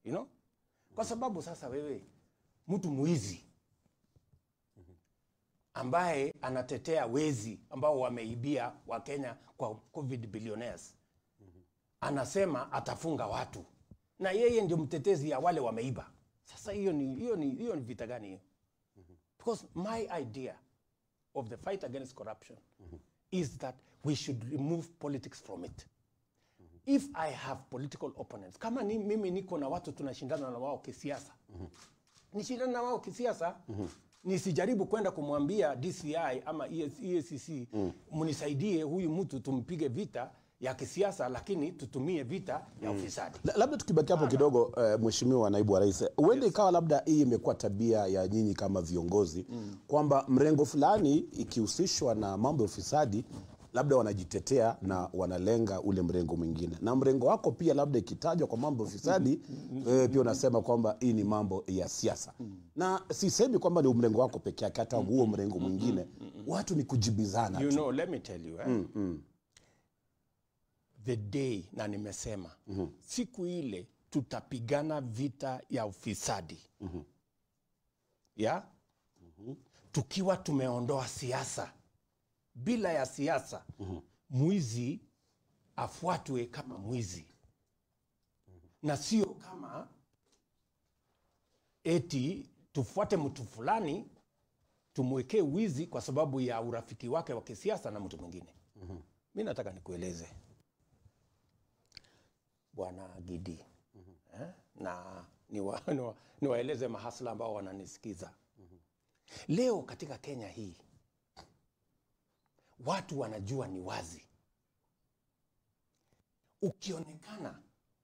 you know? Kwa sababu sasa wewe mtu mwizi ambaye anatetea wezi ambao wameibia Wakenya kwa covid billionaires anasema atafunga watu na yeye ndio mtetezi ya wale wameiba. Sasa hiyo ni hiyo ni hiyo ni vita gani hiyo? Because my idea of the fight against corruption is that we should remove politics from it. If I have political opponents, kama ni, mimi niko na watu tunashindana na wao kisiasa, nishindana na wao kisiasa, nisijaribu kwenda kumwambia DCI ama ES EACC mnisaidie huyu mtu tumpige vita ya kisiasa, lakini tutumie vita ya ufisadi. La- labda tukibaki hapo kidogo uh, mheshimiwa naibu wa rais huenda ikawa labda hii imekuwa tabia ya nyinyi kama viongozi kwamba mrengo fulani ikihusishwa na mambo ya ufisadi labda wanajitetea na wanalenga ule mrengo mwingine na mrengo wako pia labda ikitajwa kwa mambo ya ufisadi wewe pia unasema kwamba hii ni mambo ya siasa na sisemi kwamba ni mrengo wako peke yake hata huo mrengo mwingine watu ni kujibizana You tu. know, let me tell you eh? the day na nimesema siku ile tutapigana vita ya ufisadi ya tukiwa tumeondoa siasa. Bila ya siasa mwizi afuatwe kama mwizi na sio kama eti tufuate mtu fulani tumwekee wizi kwa sababu ya urafiki wake wa kisiasa na mtu mwingine. Mi nataka nikueleze bwana Gidi eh? na niwa, niwa, niwaeleze mahasla ambao wananisikiza leo katika Kenya hii, watu wanajua ni wazi, ukionekana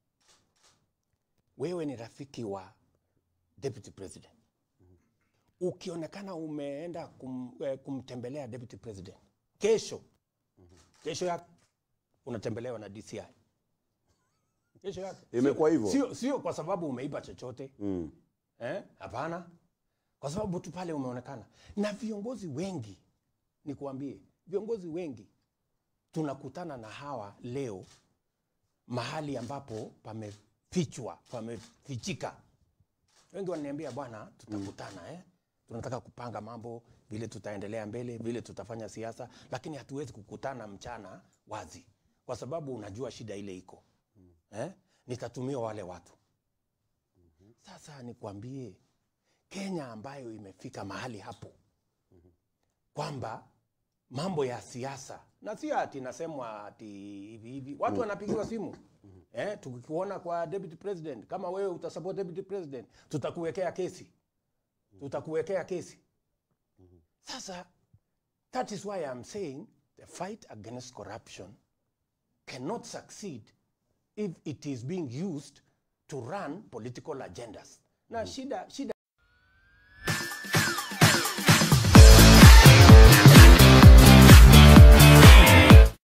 wewe ni rafiki wa deputy president ukionekana umeenda kum, eh, kumtembelea deputy president kesho kesho yake unatembelewa na DCI kesho yake Imekuwa Sio- hivyo? sio, sio kwa sababu umeiba chochote mm. eh? Hapana, kwa sababu tu pale umeonekana. Na viongozi wengi, nikuambie, viongozi wengi tunakutana na hawa leo mahali ambapo pamefichwa, pamefichika wengi wananiambia bwana, tutakutana eh? tunataka kupanga mambo vile tutaendelea mbele, vile tutafanya siasa, lakini hatuwezi kukutana mchana wazi, kwa sababu unajua shida ile iko eh? nitatumia wale watu. Sasa nikwambie, Kenya ambayo imefika mahali hapo kwamba mambo ya siasa na sio ati nasemwa ati hivi hivi, watu wanapigiwa simu eh, tukikuona kwa deputy president, kama wewe utasupport deputy president, tutakuwekea kesi, tutakuwekea kesi. Sasa that is why I'm saying the fight against corruption cannot succeed if it is being used to run political agendas. Na shida shida